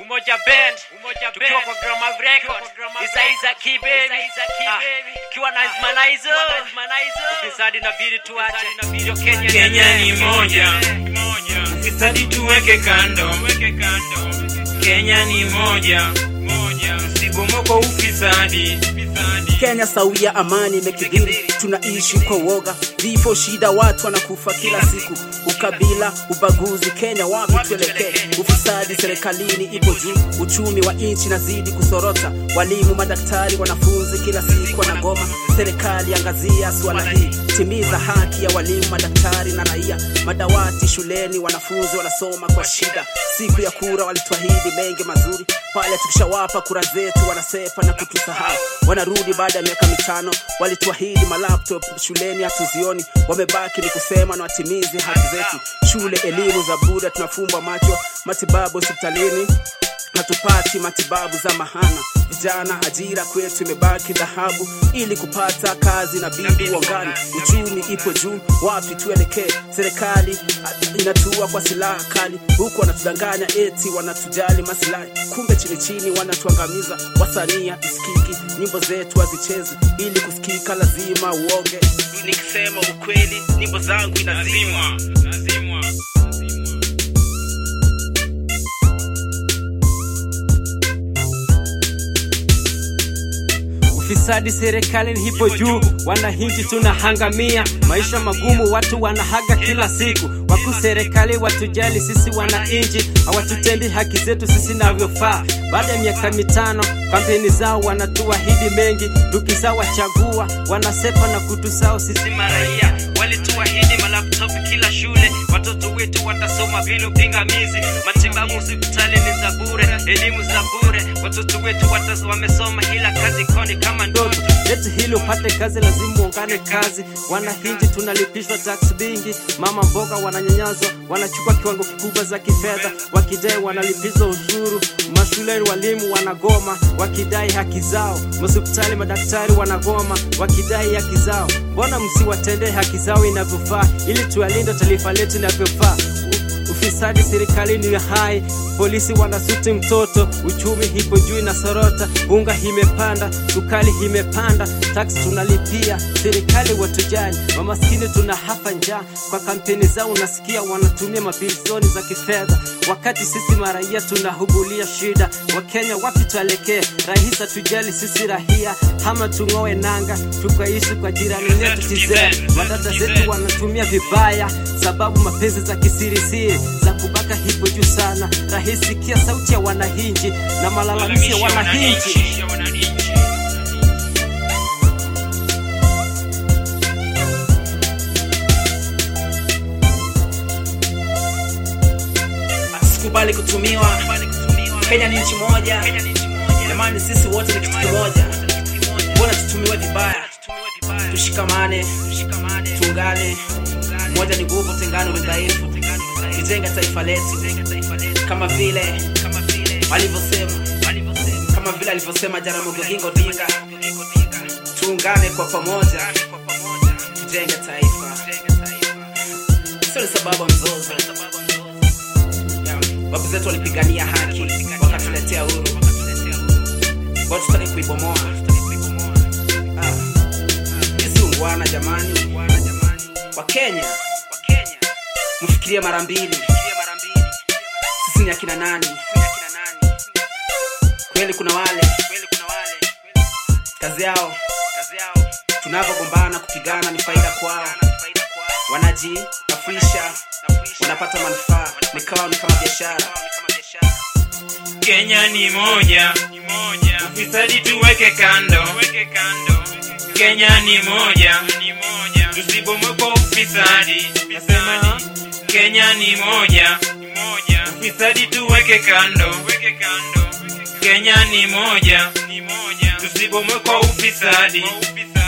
Umoja Band, tukiwa kwa Grama Record, Isa Isa Key Baby, Ah, ikiwa na Ismanizo, ufisadi inabidi tuache, ndio Kenya Kenya ni moja, ufisadi tuweke kando. Kenya ni moja, msibomoko ufisadi. Kenya sawia, amani imekidhiri, tunaishi kwa woga, vifo, shida, watu wanakufa kila siku, ukabila, ubaguzi. Kenya wapi tuelekee? Ufisadi serikalini ipo juu, uchumi wa nchi nazidi kusorota, walimu, madaktari, wanafunzi kila siku wanagoma. Serikali angazia swala hii, timiza haki ya walimu, madaktari na raia. Madawati shuleni, wanafunzi wanasoma kwa shida. Siku ya kura walituahidi mengi mazuri, pale tukishawapa kura zetu wanasepa na kutusahau. Wanarudi baada ya miaka mitano, walituahidi malaptop shuleni, hatuzioni. Wamebaki ni kusema na watimizi haki zetu. Shule, elimu za bure, tunafumbwa macho. Matibabu hospitalini hatupati matibabu za mahana. Vijana, ajira kwetu imebaki dhahabu. Ili kupata kazi na bidi uongani, uchumi ipo juu, wapi tuelekee? Serikali ah, inatua kwa silaha kali, huku wanatudanganya eti wanatujali masilahi, kumbe chini chini wanatuangamiza. Wasanii hatusikiki, nyimbo zetu hazichezi, ili kusikika lazima uonge. Nikisema ukweli, nyimbo zangu inazima Lazima. Ufisadi serikalini hipo juu, wananchi tunahangamia, maisha magumu, watu wanahaga kila siku. Wakuu serikali watujali sisi wananchi, hawatutendi haki zetu sisi navyofaa. Baada ya miaka mitano, kampeni zao wanatuahidi mengi, tukizawachagua wanasepa na kutusahau sisi maraia. Walituahidi malaptop kila shule, watoto wetu watasoma bila pingamizi, matibabu hospitali ni za bure, elimu za bure, watoto wetu watas, wamesoma ila kazi koni kama ndoto. Leti hili upate kazi, lazima uungane kazi. Wananchi tunalipishwa tax bingi, mama mboga wananyanyazwa, wanachukua kiwango kikubwa za kifedha, wakidai wanalipizwa ushuru. Mashuleni walimu wanagoma, wakidai haki zao. Hospitali madaktari wanagoma, wakidai haki zao. Mbona msiwatendee haki zao inavyofaa, ili tualinde taifa letu inavyofaa? U- Ufisadi serikalini ni hai, polisi wanasuti mtoto, uchumi hipo juu inasorota, unga imepanda, sukari imepanda, taksi tunalipia, serikali watujali, mamaskini tuna hafa njaa. Kwa kampeni zao unasikia wanatumia mabilioni za kifedha, wakati sisi maraia tunahugulia shida. Wakenya wapi tuelekee? Rais hatujali sisi rahia, ama tung'oe nanga tukaishi kwa jirani yetu tizee. Wadada zetu wanatumia vibaya, sababu mapenzi za kisirisiri za kubaka hipo juu sana. Rais sikia sauti ya wananchi na malalamishi ya wananchi. Ya wananchi. Sikubali kutumiwa. Kenya ni nchi moja, jamani, sisi wote ni kitu kimoja. Mbona tutumiwe vibaya? Tushikamane, tuungane. Moja ni nguvu, tengano ni dhaifu. Tujenga taifa letu kama vile walivyosema, kama vile alivyosema Jaramogi Oginga Odinga, tuungane kwa pamoja, tujenge taifa. Sio ni sababu ya mzozo. Yeah. Babu zetu walipigania haki wakatuletea uhuru, kwa tutaki kuibomoa. Ah. Sisi ungwana jamani, wa Kenya mfikirie mara mbili, sisi ni akina nani? Kweli kuna wale kazi yao tunavyogombana kupigana ni faida kwao, wanajiafisha, wanapata manufaa, nikawa ni kama biashara. Kenya ni moja, ufisadi tuweke kando. Kenya ni moja, tusibomoko ufisadi. Nasema Kenya ni moja, ufisadi tuweke kando. Kenya ni moja, tusibomoko ufisadi.